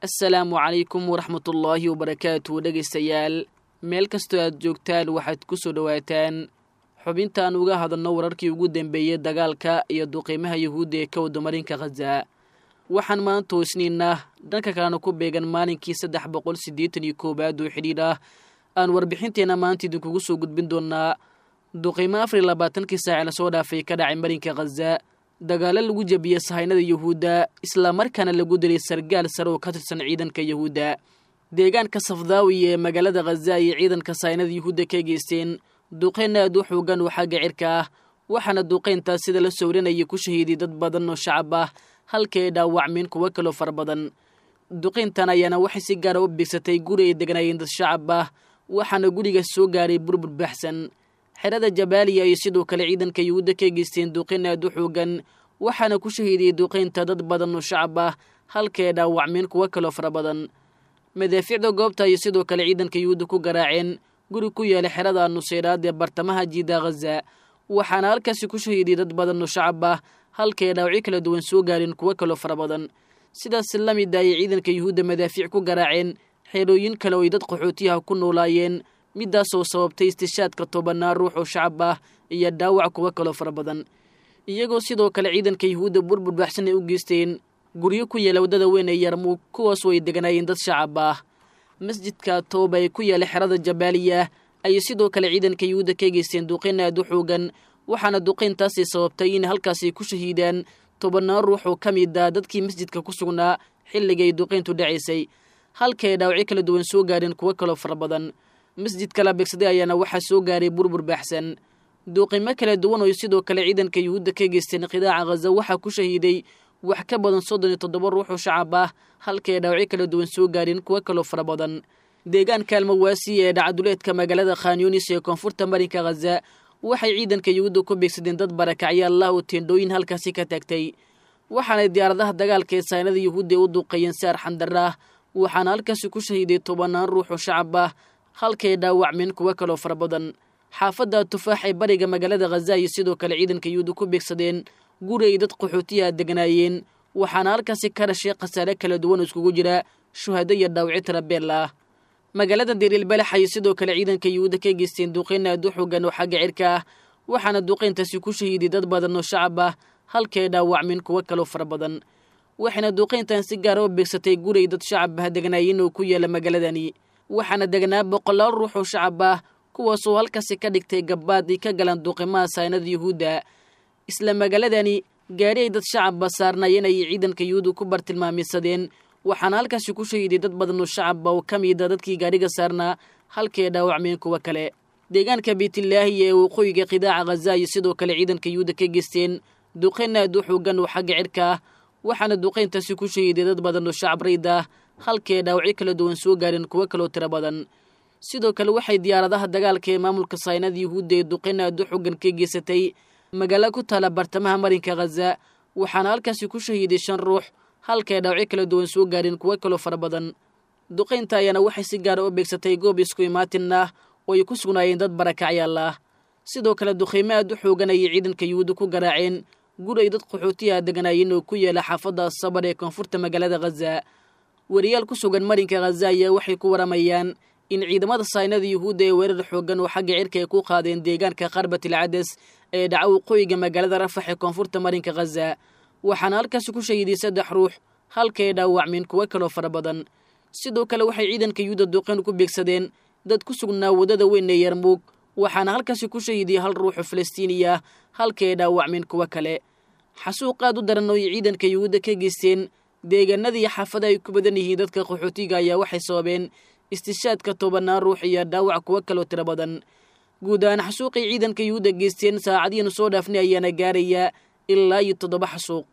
assalaamu calaykum waraxmatullaahi wabarakaatu dhegaystayaal meel kastoo aad joogtaan waxaad ku soo dhowaataan xubintaan uga hadalno wararkii ugu dambeeyey dagaalka iyo duqiimaha yuhuudda ee ka wadamarinka khaza waxaan maanta hoosniinaa dhanka kalena ku beegan maalinkii saddex boqol siddeetan iyo koowaad oo xidhiidh ah aan warbixinteenna maanta idinkugu soo gudbin doonaa duqiimo afar iyo labaatankii saaci lasoo dhaafay ka dhacay marinka khaza dagaalo lagu jebiyey sahaynada yuhuudda islamarkaana lagu dilay sargaal sare oo ka tirsan ciidanka yuhuudda deegaanka safdaawi ee magaalada khaza ayay ciidanka sahaynada yuhuudda ka geysteen duqeyn aad u xoogan oo xagga cirka ah waxaana duqeyntaas sida la sawrinayay ku shahiiday dad badan oo shacab ah halka ay dhaawacmeen kuwo kaloo fara badan duqeyntan ayaana waxay si gaara u bigsatay guri ay degnaayeen dad shacab ah waxaana gurigaas soo gaaray burbur baxsan xerada jabaaliya ay sidoo kale ciidanka yuhuudda ka geysteen duqeyn aad u xoogan waxaana ku shahiidiyey duqeynta dad badan oo shacab ah halka ay dhaawacmeen kuwo kaloo fara badan madaafiicda goobta ayay sidoo kale ciidanka yuhuudda ku garaaceen guri ku yaala xerada nuseyraad ee bartamaha jiida khaza waxaana halkaasi ku shahiidiyey dad badan oo shacab ah halka ay dhaawacyo kala duwan soo gaareen kuwo kaloo fara badan sidaas la mid ayay ciidanka yuhuudda madaafiic ku garaaceen xeerooyin kale oo ay dad qaxootiyaha ku noolaayeen midaasoo sababtay istishaadka tobanaa ruux oo shacab ah iyo dhaawac kuwo kaloo fara badan iyagoo sidoo kale ciidanka yuhuudda burbur baxsan ay u geysteen guryo ku yaala waddada weyn ee yarmuug kuwaasoo ay deganaayeen dad shacab ah masjidka tooba ee ku yaala xerada jabaaliya ayay sidoo kale ciidanka yuhuudda ka geysteen duqeyn aad u xoogan waxaana duqeyntaasi sababtay in halkaasi ku shahiidaan tobanaa ruux oo ka mid ah dadkii masjidka ku sugnaa xilligay duqeyntu dhacaysay halka ay dhaawacyo kala duwan soo gaareen kuwo kaloo fara badan masjidka la beegsaday ayaana waxaa soo gaaray burbur baaxsan duuqimo kala duwan oo sidoo kale ciidanka yuhuudda ka geysteen qidaaca khaza waxaa ku shahiiday wax ka badan soddon iyo toddoba ruux oo shacab ah halka ay dhaawacyo kala duwan soo gaareen kuwo kaloo fara badan deegaanka almawaasi ee dhacaduleedka magaalada khanyunis ee koonfurta marinka khaza waxay ciidanka yuhuudda ku beegsadeen dad barakacya allah oo teendhooyin halkaasi ka taagtay waxaanay diyaaradaha dagaalka ee saynada yuhuudda u duuqeeyeen si arxandara ah waxaana halkaasi ku shahiiday tobanaan ruux oo shacab ah halkay dhaawacmeen kuwo kaloo fara badan xaafadda tufaax ee bariga magaalada khaza ayay sidoo kale ciidanka yuhuudda ku beegsadeen guri ay dad qaxootiyaha degnaayeen waxaana halkaasi ka dhashay khasaare kala duwan oo iskugu jira shuhado iyo dhaawacyo tarabeell ah magaalada dariil balax ayay sidoo kale ciidanka yuhuudda ka geysteen duqeyn aad u xoogan oo xagga cirka ah waxaana duqeyntaasi ku shahiiday dad badan oo shacab ah halkay dhaawacmeen kuwo kaloo fara badan waxayna duqeyntan si gaara u beegsatay guray dad shacab ah degnaayeen oo ku yaala magaaladani waxaana degnaa boqolaal ruux oo shacab ah kuwaasoo halkaasi ka dhigtay gabbaad ay ka galaan duqimaha saynada yuhuudda isla magaaladani gaari ay dad shacabba saarnaayeen ayay ciidanka yuhuudda ku bartilmaameysadeen waxaana halkaasi ku shahiiday dad badan oo shacabba oo ka mida dadkii gaadhiga saarnaa halkay dhaawacmeen kuwo kale deegaanka beytlaahi ee waqooyiga qidaaca khaza ayay sidoo kale ciidanka yuhuudda ka geysteen duqeyn aad u xoogan oo xagga cirka ah waxaana duqeyntaasi ku shahiiday dad badan oo shacab rayd ah halkay dhaawacyo kala duwan soo gaareen kuwo kaloo tiro badan sidoo kale waxay diyaaradaha dagaalka ee maamulka saynada yuhuudda ee duqeyn aad u xoogan ka geysatay magaalo ku taala bartamaha marinka khaza waxaana halkaasi ku shahiiday shan ruux halkay dhaawacyo kala duwan soo gaareen kuwo kaloo fara badan duqeynta ayaana waxay si gaara u beegsatay goob isku imaatin ah oo ay ku sugnaayeen dad barakacyaal ah sidoo kale duqeymo aad u xoogan ayay ciidanka yuhuudda ku garaaceen guri ay dad qaxootiyaha degnaayeen oo ku yaala xaafadda sabar ee koonfurta magaalada khaza wariyaal ku sugan marinka khaza ayaa waxay ku waramayaan in ciidamada saynada yuhuudda ee weerar xoogan oo xagga cirka ay ku qaadeen deegaanka qarbatil cades ee dhaca waqooyiga magaalada rafax ee koonfurta marinka khaza waxaana halkaasi ku shahiiday saddex ruux halkay dhaawacmeen kuwo kaloo fara badan sidoo kale waxay ciidanka yuhuudda duqeyn ku beegsadeen dad ku sugnaa waddada weyn ee yarmuug waxaana halkaasi ku shahiiday hal ruuxoo falastiiniya halkay dhaawacmeen kuwo kale xasuuq aad u daran oo ay ciidanka yuhuudda ka geysteen deegaanadii xaafada ay ku badan yihiin dadka qaxootiga ayaa waxay sababeen istishaadka tobanaan ruux iyo dhaawac kuwo kaloo tiro badan guud ahaan xasuuqay ciidanka yuhuudda geysteen saacadihiinu soo dhaafnay ayaana gaarayaa ilaa iyo toddoba xasuuq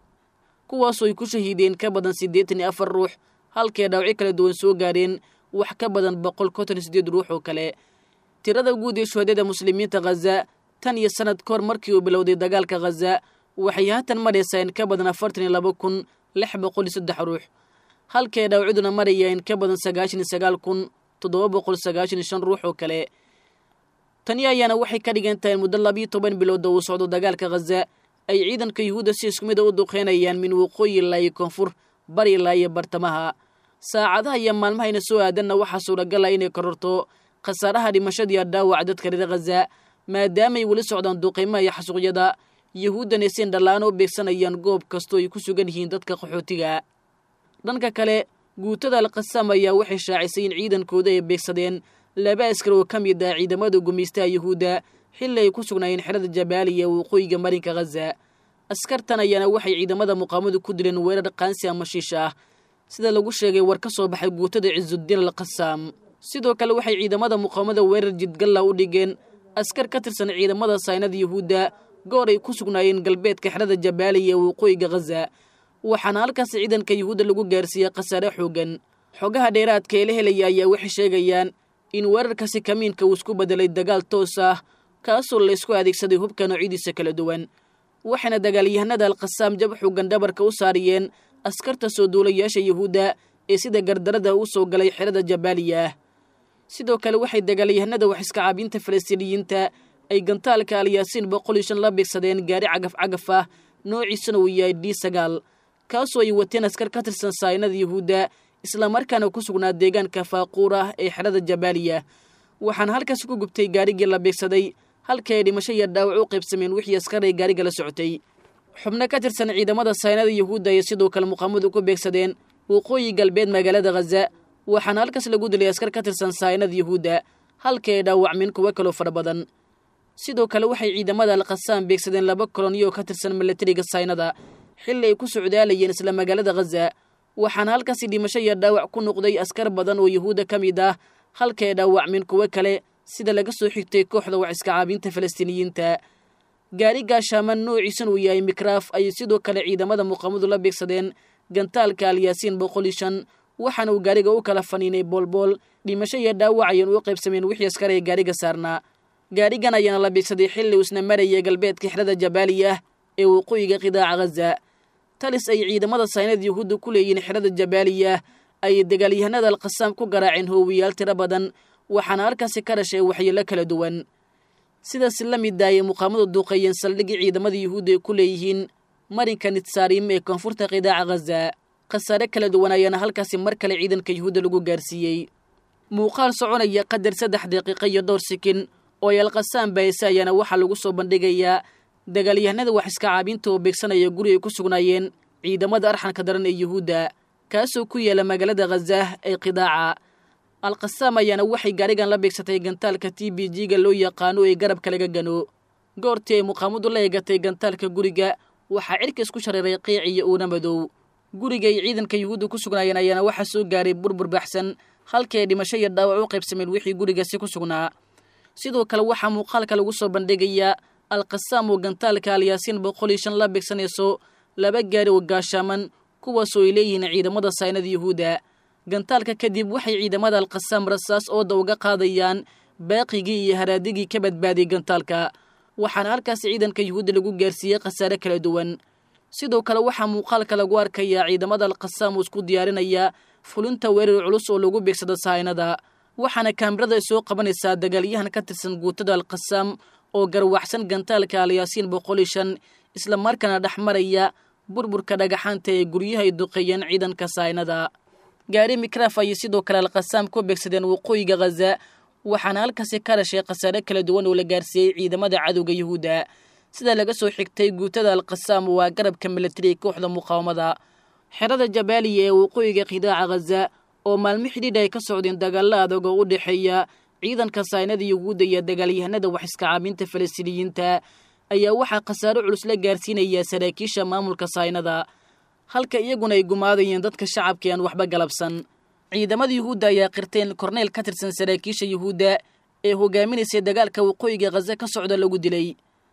kuwaasoo ay ku shahiideen ka badan siddeetan iyo afar ruux halkay dhaawacyo kala duwan soo gaareen wax ka badan boqol konton iyo siddeed ruux oo kale tirada guud ee shuhadada muslimiinta khaza tan iyo sanad kahor markii uu bilowday dagaalka khaza waxay haatan maraysaa in ka badan afartan iyo laba kun lix boqol iyo saddex ruux halkay dhaawacduna maraya in ka badan sagaashan iyo sagaal kun toddoba boqol sagaashan iyo shan ruux oo kale tani ayaana waxay ka dhigan tahay muddo labiyo toban bilood oo uu socdo dagaalka khaza ay ciidanka yuhuudda si isku mid a u duqeynayaan min waqooyi ilaa iyo koonfur bari ilaa iyo bartamaha saacadaha iyo maalmahayna soo aadanna waxaa suuragal ah inay kororto khasaaraha dhimashadiiyo dhaawaca dadka reer khaza maadaamaay weli socdaan duqeymaha iyo xasuuqyada yuhuuddana sin dhallaano u beegsanayaan goob kastoo ay ku sugan yihiin dadka qaxootiga dhanka kale guutada alkhasaam ayaa waxay shaacisay in ciidankooda ay beegsadeen laba askar oo ka mid ah ciidamada gumaystaha yuhuudda xilli ay ku sugnaayeen xerada jabaaliya waqooyiga marinka khaza askartan ayaana waxay ciidamada muqaamadu ku dileen weerar qaansi ama shiish ah sida lagu sheegay war ka soo baxay guutada cisudiin alkhasaam sidoo kale waxay ciidamada muqaamada weerar jidgalla u dhigeen askar ka tirsan ciidamada saynada yuhuudda goor ay ku sugnaayeen galbeedka xerada jabaaliya waqooyiga khaza waxaana halkaas ciidanka yuhuudda lagu gaarsiiyey khasaare xoogan xogaha dheeraadka ee la helaya ayaa waxay sheegayaan in weerarkasi kamiinka uu isku bedelay dagaal toos ah kaasoo laysku adeegsaday hubka noocyadiisa kala duwan waxayna dagaalyahanada alkhasaam jab xoogan dhabarka u saariyeen askarta soo duulayaasha yuhuudda ee sida gardarada u soo galay xerada jabaaliya sidoo kale waxay dagaalyahanada wax iska caabinta falastiiniyiinta ay gantaalka alyaasiin boqol iyo shan la beegsadeen gaari cagaf cagaf ah noociisana uu yahay d sagaal kaasoo ay wateen askar ka tirsan saynada yuhuudda islamarkaana ku sugnaa deegaanka faaquur ah ee xerada jabaaliya waxaana halkaasi ku gubtay gaarigii la beegsaday halkii ay dhimasho iyo dhaawac u qaybsameen wixii askar ay gaariga la socotay xubno ka tirsan ciidamada saynada yuhuudda ayay sidoo kale muqaamadu ku beegsadeen waqooyi galbeed magaalada khaza waxaana halkaas lagu dilay askar ka tirsan saynada yuhuudda halkii ay dhaawacmeen kuwo kaloo fara badan sidoo kale waxay ciidamada alkhasaam beegsadeen laba koloniyoo ka tirsan milatariga saynada xilli ay ku socdaalayeen isla magaalada khaza waxaana halkaasi dhimasho iyo dhaawac ku noqday askar badan oo yuhuudda ka mid ah halkii ay dhaawacmeen kuwo kale sida laga soo xigtay kooxda wax iska caabinta falastiiniyiinta gaari gaashaaman noociisan uu yahay mikraaf ayay sidoo kale ciidamada muqaamadu la beegsadeen gantaalka alyaasiin boqol iyo shan waxaana uu gaariga u kala faniinay boolbool dhimasho iyo dhaawac ayaan u qaybsameen wixii askar ee gaariga saarnaa gaarigan ayaana la beegsaday xilli uusna maraya galbeedka xerada jabaaliya ee waqooyiga qidaaca khaza talis ay ciidamada saynada yuhuudda ku leeyihiin xerada jabaaliya ayay dagaalyahanada alkhasaam ku garaaceen hoowiyaal tiro badan waxaana halkaasi ka dhashay waxyeelo kala duwan sidaas la mid daayay muqaamadu duuqeeyeen saldhigii ciidamada yuhuudda ay ku leeyihiin marinka nitsaarim ee koonfurta qidaaca khaza khasaare kala duwan ayaana halkaasi mar kale ciidanka yuhuudda lagu gaarsiiyey muuqaal soconaya qadar saddex daqiiqo iyo dhowr sikin oo ay alkhasaam baayse ayaana waxaa lagu soo bandhigayaa dagaalyahanada wax iska caabinta oo beegsanaya guri ay ku sugnaayeen ciidamada arxanka daran ee yuhuudda kaasoo ku yaala magaalada khazaah ee qidaaca alkhasaam ayaana waxay gaarigan la beegsatay gantaalka t b g-ga loo yaqaano ee garabka laga gano goortii ay muqaamadu la eegatay gantaalka guriga waxaa cirka isku shareeray qiic iyo uuna madow guriga ay ciidanka yuhuudda ku sugnaayeen ayaana waxaa soo gaaray burbur baxsan halkii ay dhimasho iyo dhaawac u qaybsameen wixii gurigaasi ku sugnaa sidoo kale waxaa muuqaalka lagu soo bandhigayaa alkhasaam oo gantaalka alyaasiin boqol iyo shan la beegsanayso laba gaari oo gaashaaman kuwaasoo ay leeyihiin ciidamada saynada yuhuudda gantaalka kadib waxay ciidamada alkhasaam rasaas ooda uga qaadayaan baaqigii iyo haraadigii ka badbaadiyay gantaalka waxaana halkaas ciidanka yuhuudda lagu gaarsiiyey khasaare kala duwan sidoo kale waxaa muuqaalka lagu arkayaa ciidamada alkhasaam oo isku diyaarinaya fulinta weerar culus oo lagu beegsado sahaynada waxaana kaamirada soo qabanaysaa dagaalyahan ka tirsan guutada alkhasaam oo garwaxsan gantaalka alyaasiin boqol iyo shan isla markaana dhex maraya burburka dhagaxaanta ee guryaha ay duqeeyeen ciidanka sahaynada gaari mikraaf ayay sidoo kale alkhasaam ku beegsadeen waqooyiga khaza waxaana halkaasi ka dhashay khasaare kala duwan oo la gaarsiiyey ciidamada cadowga yuhuudda sida laga soo xigtay guutada alkhasaam waa garabka milatariga kooxda muqaawamada xerada jabaaliya ee waqooyiga qidaaca khaza oo maalmo xidhiidh ay ka socdeen dagaalla adag oo u dhexeeya ciidanka saynada yuhuudda iyo dagaalyahanada wax iska caabinta falastiiniyiinta ayaa waxaa khasaaro culus la gaarsiinayaa saraakiisha maamulka saynada halka iyaguna ay gumaadayeen dadka shacabka aan waxba galabsan ciidamada yuhuudda ayaa qirteen korneyl ka tirsan saraakiisha yuhuudda ee hogaaminaysay dagaalka waqooyiga khaza ka socda lagu dilay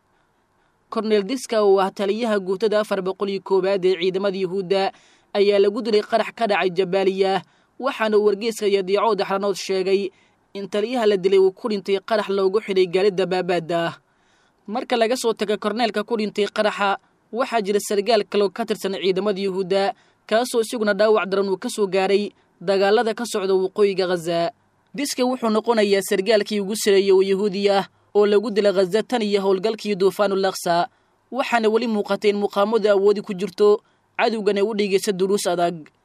korneyl diska oo ah taliyaha guutada afar boqol iyo koowaad ee ciidamada yuhuudda ayaa lagu dilay qarax ka dhacay jabaaliya waxaana uu wargeyska iyo diicood axranood sheegay in taliyaha la dilay uu ku dhintay qarax loogu xidhay gaari dabaabaadda ah marka laga soo taga korneelka ku dhintay qaraxa waxaa jira sargaal kaloo ka tirsan ciidamada yuhuudda kaasoo isaguna dhaawac daran uu ka soo gaaray dagaalada ka socda waqooyiga khaza diska wuxuu noqonayaa sargaalkii ugu sareeyey oo yahuudi ah oo lagu dila khaza tan iyo howlgalkii duufaanul aksa waxaana weli muuqatay in muqaamadu awoodi ku jirto cadowgana u dhigaysa duruus adag